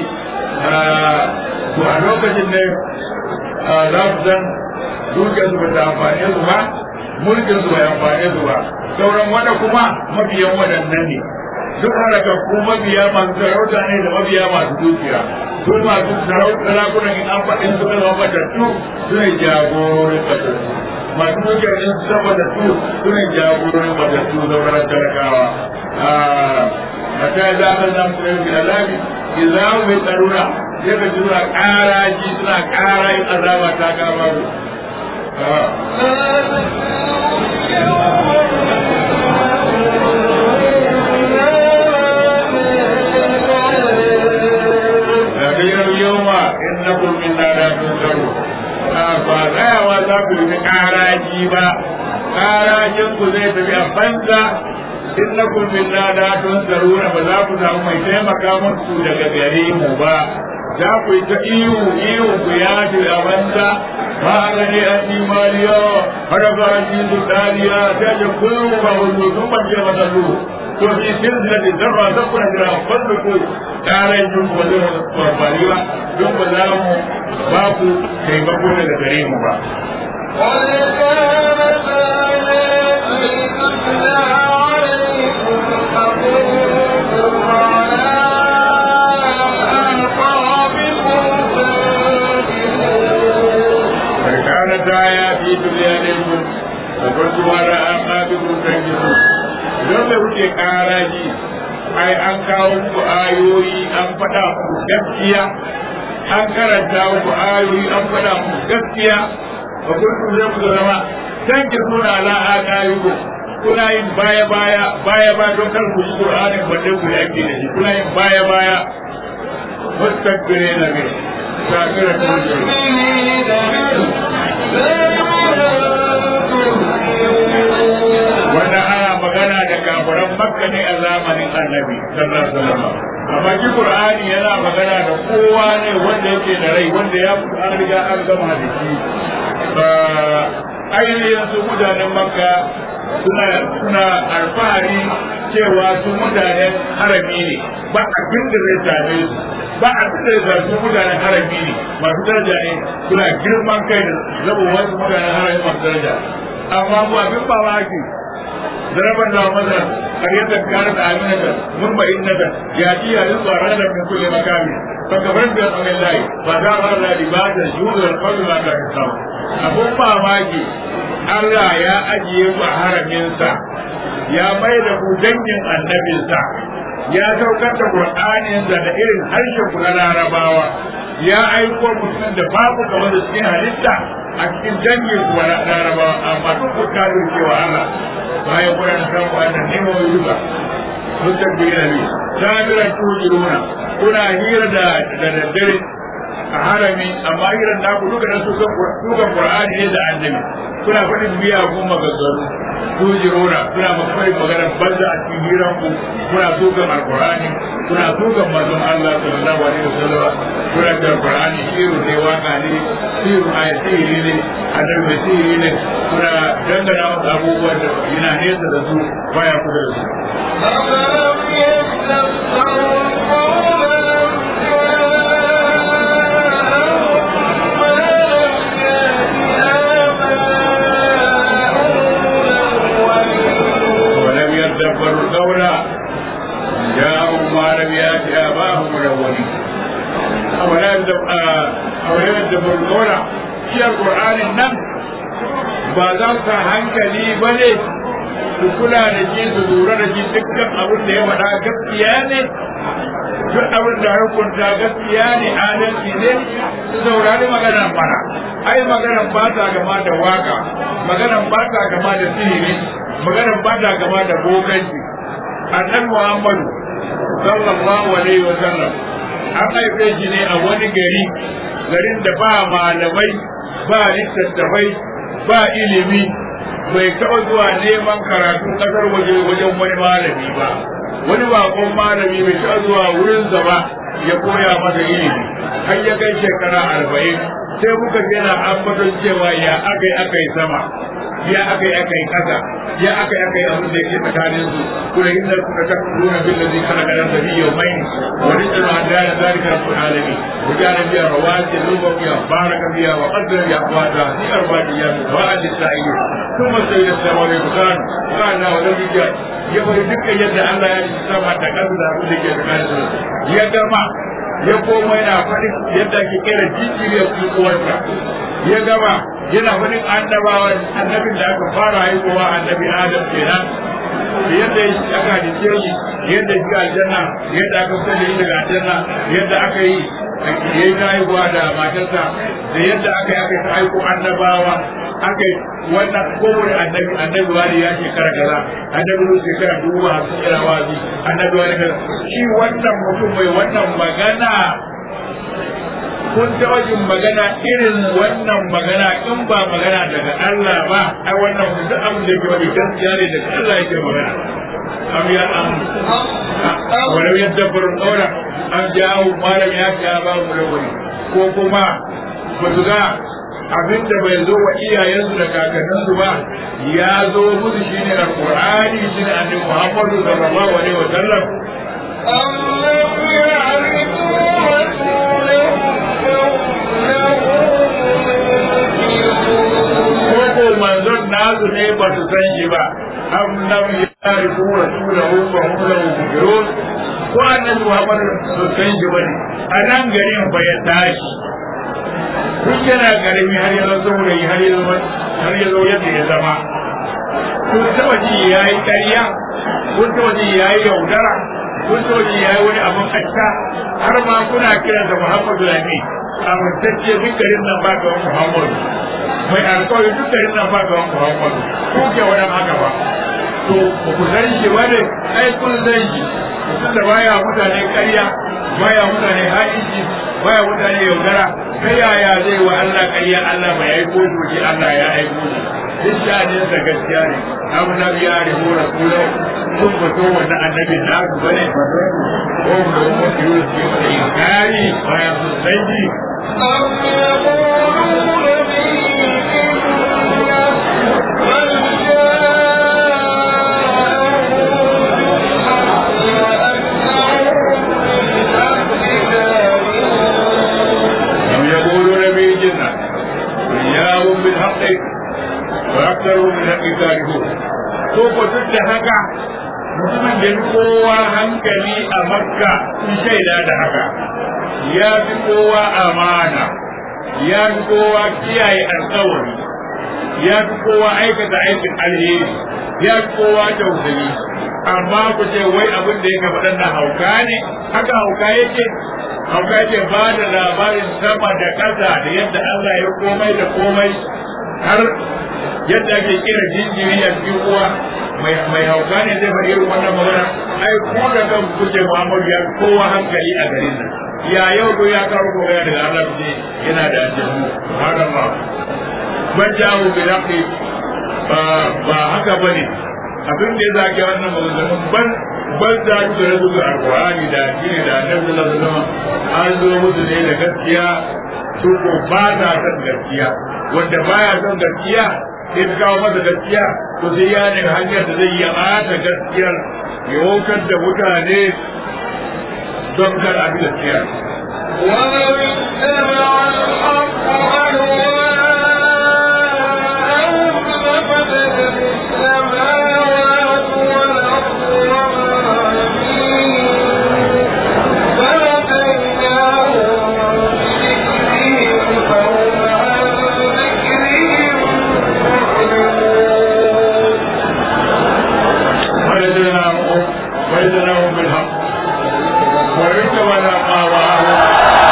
S2: to a lokacin ne za su san dukiyar su ba ta amfane su ba mulkin su bai amfane su ba sauran wanda kuma mabiyan waɗannan ne duk halakakku mabiya masu sarauta ne da mabiya masu dukiya su masu sarauta sarakunan in an faɗin su kalma matattu su ne jagororin matattu masu dukiyar in su zama matattu su ne jagororin matattu zaunar talakawa a ta yi zafin nan su yi alabi idan mai tsaruna sai ka ji suna ƙara ji suna ƙara yin azaba ta kama su Rabiyar yoma innakum minna la tunsaru. Ba tsayawa za ku yi ƙaraji ba, ƙarajin ku zai tafi a banza innakum minna la tunsaru ba za ku samu mai taimaka muku daga gare mu ba. Za ku yi ta ihu ihu ku ya a banza ba a gani an nimaliya har ba an yi su dariya ta ce kullum ba hullu sun bace masa lu ko fi silsilati zarra zakuna jira falluku karan yin ba zai amfani ba don ba za mu ba ku taimako daga gare mu ba كانت آيات في دنياكم فقلت على أعقابكم تنجزون don da kuke karaji ai an kawo muku ayoyi an faɗa muku gaskiya an karanta muku ayoyi an faɗa muku gaskiya ba kun ku zai ku zama san ki suna ala aqaiku kuna yin baya baya baya baya don kar ku ji qur'anin balle ku yake da shi kuna yin baya baya mustakbirina bi sakira wanda ana magana da kafiran makka ne a zamanin annabi sallallahu alaihi wasallam amma shi qur'ani yana magana da kowa ne wanda yake da rai wanda ya an riga an gama da shi ainihin su mutanen makka suna suna alfahari cewa su mutanen harami ne ba abin da zai same su ba abin da zai su mutanen harami ne masu daraja ne suna girman kai da zaba wasu mutanen harami masu daraja amma mu abin mamaki ضرب الله مثلا قرية كانت آمنة مطمئنة يأتيها رزقها رغدا من كل مكان فكفرت بأنعم الله فذاق الله لباس الجود والقول ما كان يصنعون أبو mamaki Allah ya ajiye ku a haraminsa ya mai da ku dangin annabinsa ya saukar da Qur'aninsa da irin harshen ku na larabawa ya aiko mutum da babu kamar da cikin halitta a cikin dangin ku na larabawa amma duk ku kafir cewa Allah bayan kuna da samu wannan nemo yuga mutabbi nabi sabira tujiruna kuna hira da da daddare a harami amma hirar da ku duka da su kan Qur'ani ne da annabi kuna faɗin biya kuma gaggaru tujiruna kuna mafarin maganar banza a cikin hiran ku kuna tukan alqur'ani kuna tukan manzon Allah sallallahu alaihi wasallam kuna da Qur'ani shiru ne waka ne shiru ayati ne annabi mai sihiri ne kuna dangana wasu abubuwan da yana nesa da su baya kusa da su. ولم يدبروا القول جاءوا ما لم يأت آباهم الأولين أولم يدبروا القول shi alƙur'anin nan ba za su sa hankali ba ne su kula da shi su lura da shi dukkan abin da ya faɗa gaskiya ne duk abin da hukunta gaskiya ne adalci ne su saurari maganar mana ai maganar ba ta gama da waka maganar ba ta gama da sihiri maganar ba ta gama da bokanci annabi muhammadu sallallahu alaihi wa sallam an haife shi ne a wani gari garin da ba malamai ba littattafai ba ilimi bai taɓa zuwa neman karatu ƙasar waje wajen wani malami ba wani bakon malami bai taɓa zuwa wurinsa ba ya koya masa ilimi har ya kai shekara arba'in sai muka je na ambaton cewa ya aka yi aka yi sama ya aka yi aka yi ƙasa ya aka yi aka yi abin da yake tsakanin su kuma inda kuka ta nuna bin da zai kana ganin da biyu mai wa rizqan hadana zalika rabbul alamin وجعل فيها رواسي نوبا فيها بارك فيها وقدر فيها اقواتها في اربعه ايام سواء للسائلين ثم سيد السماء والبكان قال ولم يجد يقول دك يد الله يا السماء تكذب abin da ke tsakanin su ya gama ya koma yana faɗin yadda ake kera jijiyar uwarsa ya gama yana faɗin annabawa annabin da aka fara haihuwa annabi adam kenan da yadda aka hadice shi yadda shi aljanna yadda aka fitar da shi daga aljanna yadda aka yi ya yi haihuwa da matarsa da yadda aka yi aka yi aiko annabawa aka yi wannan kowane annabi annabi wani ya shekara kaza annabi wani shekara dubu hamsin yana wazi annabi wani kaza shi wannan mutum mai wannan magana kun taɓa jin magana irin wannan magana in ba magana daga Allah ba ai wannan duk abin da ke wani gaskiya ne daga Allah yake magana am ya am walau yadabbaru qawla am ja'u ma lam ya'ti ba mu da wani ko kuma ba su ga abin da bai zo wa iyayensu da kakanninsu ba ya zo musu shine alqur'ani shine annabi Muhammadu sallallahu alaihi wa sallam
S1: أم لم يعرفوا رسولهم فهم له
S2: ko manzon nasu ne ba su san shi ba am lam yarifu rasulahu fa hum lahu munkirun ko annabi Muhammad su san shi bane a nan garin ba ya tashi duk yana garimi har ya zo da har ya zo har ya zo yadda ya zama kun taba ji yayi ƙarya kun taba ji yayi yaudara kun taba ji yayi wani abin kacca har ma kuna kiransa Muhammadu Lami amintacce duk garin nan ba ga Muhammadu mai alkawari duk da ina ba ga Muhammadu ko ke wannan haka ba to ba ku san shi ba ne ai kun san shi mutum da baya mutane ƙarya baya mutane ha'inci baya mutane yaudara ta yaya zai wa Allah ƙarya Allah bai aiko shi Allah ya aiko shi duk shanin sa gaskiya ne abu na biya da hura kula kun fito wannan annabi na ku bane ko mu da mu yi su da inkari bayan sun san shi
S1: أم يقولون به جنة بل
S2: أم يقولون به جنة وإياهم بالحق وأكثرهم من الحق كارهون سوف تتحك mutumin da fi kowa hankali a makka sun shaida da haka ya fi kowa amana ya fi kowa kiyaye alkawari ya fi kowa aikata aikin alheri ya fi kowa tausayi amma ku ce wai abin da yake faɗan na hauka ne haka hauka yake hauka yake ba da labarin sama da ƙasa da yadda Allah ya komai da komai har yadda ake kira jinjiri a cikin uwa mai hauka ne zai faɗi irin wannan magana ai ko da kan kuce Muhammadu ya kowa hankali a garin nan ya yau ko ya karo magana daga Allah ce yana da aljannu subhanallah ban jawo bi haqqi ba haka bane abin da ya zage wannan maganganun ban ban za su da rubuta alqur'ani da addini da annabi sallallahu alaihi wasallam an zo musu ne da gaskiya su ko ba ta san gaskiya wanda baya son gaskiya sai ta kawo masa gaskiya to sai ya ne hanyar da zai yi ɓata gaskiyar ya wokar da mutane don kar a bi gaskiya
S1: ولو اتبع الحق أهواءهم لفسدت السماوات والأرض وما فيهن فلهديناهم بذكرهم فهم عن ذكرهم معرضون
S2: ويدناهم ويدناهم بالحق ويتولى آواءهم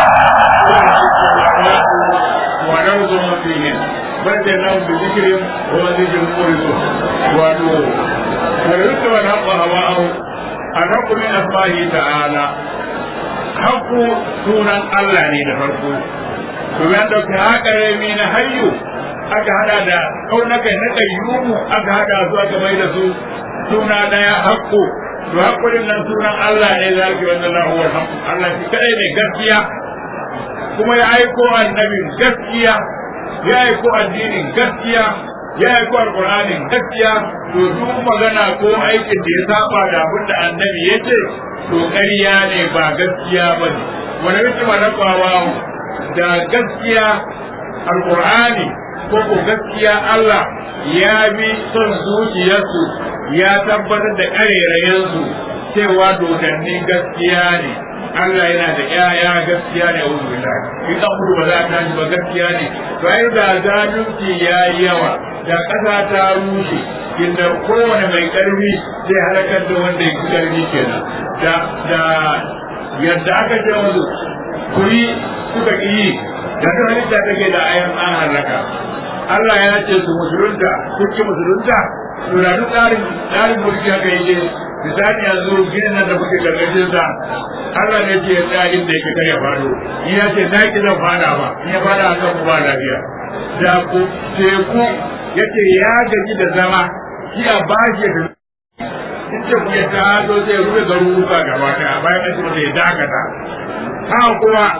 S2: ونرضهم فيهم بدناهم بذكرهم وذكر مورثهم وأنور ويتولى الحق هواءهم الحق من أسمائه تعالى حق sunan Allah ne da farko to ya dauki haka rami na hayyu aka hada da kaunaka na kayyumu aka hada su aka mai da su suna daya haƙƙo to haƙƙorin nan sunan Allah ne za ki wannan lahu wal haqq Allah shi kadai ne gaskiya kuma ya aiko annabin gaskiya ya aiko addinin gaskiya ya aiko alqur'anin gaskiya to duk magana ko aikin da ya saba da abin da annabi ya ce to ƙarya ne ba gaskiya ba ne wani mutum rabawa da gaskiya alqur'ani ko ko gaskiya Allah ya bi son zuciyarsu ya tabbatar da ƙarerayensu cewa dodanni gaskiya ne Allah yana da ƴaƴa gaskiya ne a wurin in an mutu ba za a tashi ba gaskiya ne to ai da zalunci ya yi yawa da ƙasa ta rushe inda kowane mai ƙarfi zai halakar da wanda ya fi ƙarfi kenan da da yadda aka ce musu ku yi suka ƙi yi da ta halitta take da ayan an halaka Allah ya ce su musulunta sun ki musulunta to da duk tsarin tsarin mulki haka yake misali yanzu ginin nan da kuke gargajin sa Allah ne ce ya tsaya inda yake kar ya fado in ya ce na ki zan fada ba in ya fada a kan ba lafiya da ku teku yace ya gaji da zama shi a bashi da in ce ku ya taso sai ya rufe garuruka gaba ɗaya bayan an ce masa ya dakata haka kuma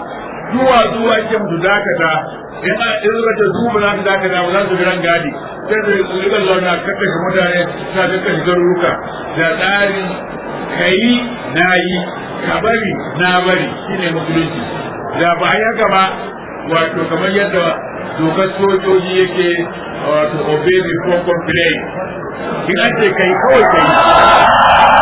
S2: zuwa zuwa ke musu dakata in a in suka ce su ba za su dakata ba za su bi ran gadi sai su rika zauna kakkashe mutane suna kakkashe garuruka da tsari kayi na yi ka bari na bari shine musulunci da ba a haka ba wato kamar yadda dokar sojoji yake wato obey before complain in an ce kai kawai kai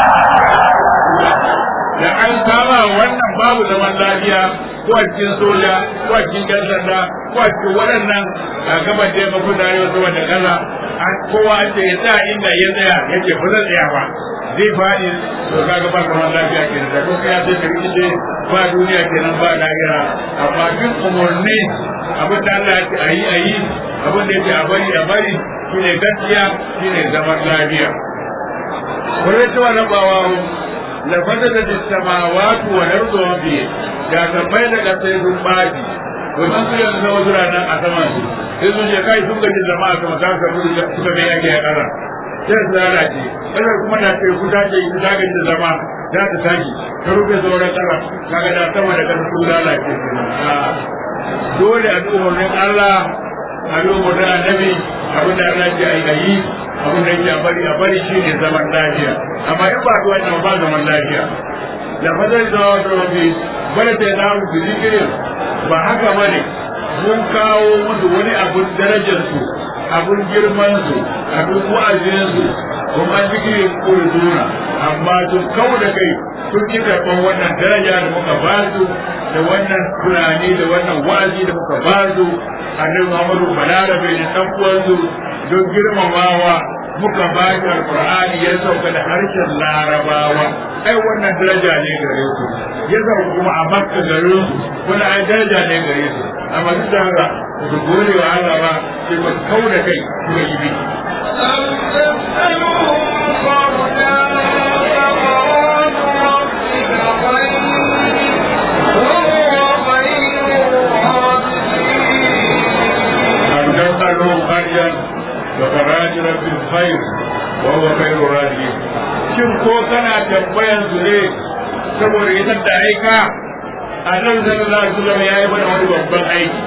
S2: da an saba wannan babu zaman lafiya ko a cikin soja ko a cikin yan sanda ko a cikin waɗannan a gaban da ya mafi da yau sama da ƙasa an kowa an ce ya tsaya inda ya tsaya ya ce ba zan tsaya ba zai faɗi to kaga ba zaman lafiya kenan da kuma ya sai ka rikice ba duniya kenan ba lahira amma duk umarni abin da Allah ya ce a yi a yi abin da ya ce a bari a bari shine gaskiya shine zaman lafiya. Wani cewa na bawa لفسدت السماوات والارض وما فيه da tabbai da kasai sun baji domin su yanzu na wasu ranar a sama su sai sun je kai sun gaji zama a sama ta samu da suka mai yake a ƙasa sai su lalace ƙasar kuma na ce ku ta ce ku ta gaji zama za ta tashi ta rufe sauran ƙasa kaga da sama da ƙasa sun lalace dole a umarnin Allah a umarnin annabi abin da Allah ce a yi abin da yake a bari a bari shine zaman lafiya amma in ba ta wannan ba zaman lafiya da fadar da wata rabi bada ta na musu zikirin ba haka ba ne mun kawo musu wani abun darajar su abun girman su abun wa'azin su kuma zikirin kurzuna amma sun kawo da kai sun ki karɓar wannan daraja da muka ba su da wannan tunani da wannan wa'azi da muka ba su annabi Muhammadu balarabe da ɗan uwansu don girmamawa muka ba shi alqur'ani ya sauka da harshen larabawa ai wannan daraja ne gare su ya sauka kuma a makka garin su wani ai daraja ne gare su amma duk da haka su gode wa Allah ba sai ba kau da kai kuma yi bi وفراج رب الخير وهو خير الراجعين shin ko kana tambayan su ne saboda ita da aika annabi sallallahu alaihi wasallam ya yi mana wani babban aiki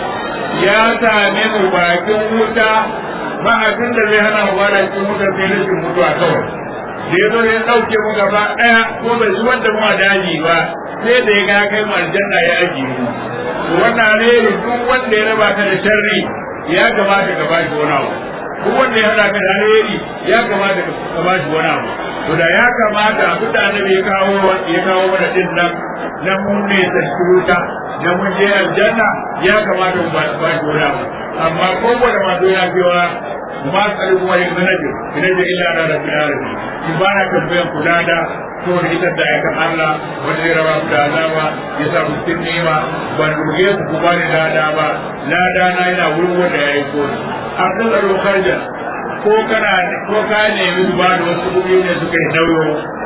S2: ya same mu bakin wuta ba abin da zai hana mu bada cikin wutar sai rashin mutuwa kawai da ya zo ya ɗauke mu gaba ɗaya ko bai zuwan da mu a daji ba sai da ya ga kai mu aljanna ya ajiye mu wannan ne duk wanda ya raba ka da sharri ya kamata ka ba shi wani abu duk wanda ya hada ka da alheri ya kamata ka ba shi wani abu to da ya kamata abin da annabi ya kawo ya kawo mana din nan na mun ne wuta da mun je aljanna ya kamata mu ba shi wani abu amma kowane masu ya cewa ma tsari kuma yin zanajin idan da illa na da filarin in ba na tambayan kula da to da ita da aikan Allah wanda ya raba ku da azaba ya sa mutum nema ban ruge ku ku bani lada ba lada na yana wurin wanda ya yi kodi a kan tsaro karja ko kana ko ka nemi su ba da wasu kuɗi ne suka yi nauyo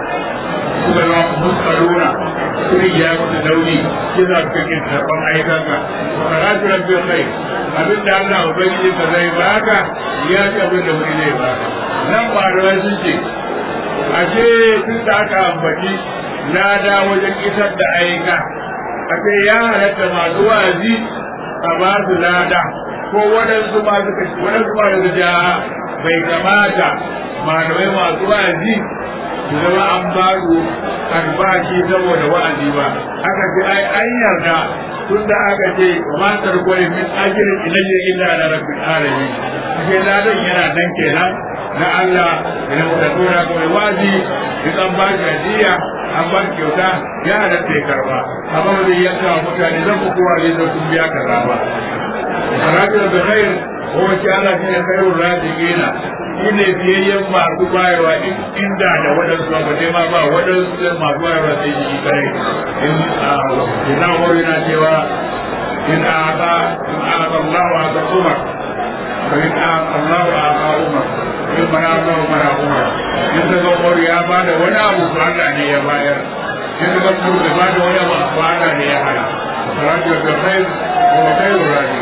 S2: suka zama muskaruna kuri ya mutu nauyi shi za su kake karɓar aikanka karatu rabbi kai abin da Allah ubangiji ka zai baka ya ce abin da wani zai baka nan ba da sun ce ashe tun da aka ambaci lada wajen isar da aika ashe ya halatta masu wa'azi a ba su lada ko waɗansu ma suka waɗansu ma suka ja bai kamata malamai masu wa'azi su zama an ba su albashi saboda wa'azi ba aka ce ai an yarda tun da aka ce wa ma tarkwai min ajirin ilayya illa ala rabbil alamin ashe ladan yana nan kenan na Allah da da tura ko wazi duk an ba shi hadiya an ba shi kyauta ya halatta ya karba amma ba zai yanka wa mutane zan ku kowa zai zo kun biya kaza ba Sarajin da khair ko wace Allah shi ne khairun rajiina shi ne biyayyen masu bayarwa inda da waɗansu ba dai ma ba waɗansu masu bayarwa sai shi kare in ina wuri na cewa in aka in aka Allah wa aka umar fa in aka Allah wa aka umar in mana Allah wa mana umar in da ga umar ya bada wani abu to Allah ne ya bayar in da ga umar ya bada wani abu to Allah ne ya hana salatu da khair wa khairur rajiin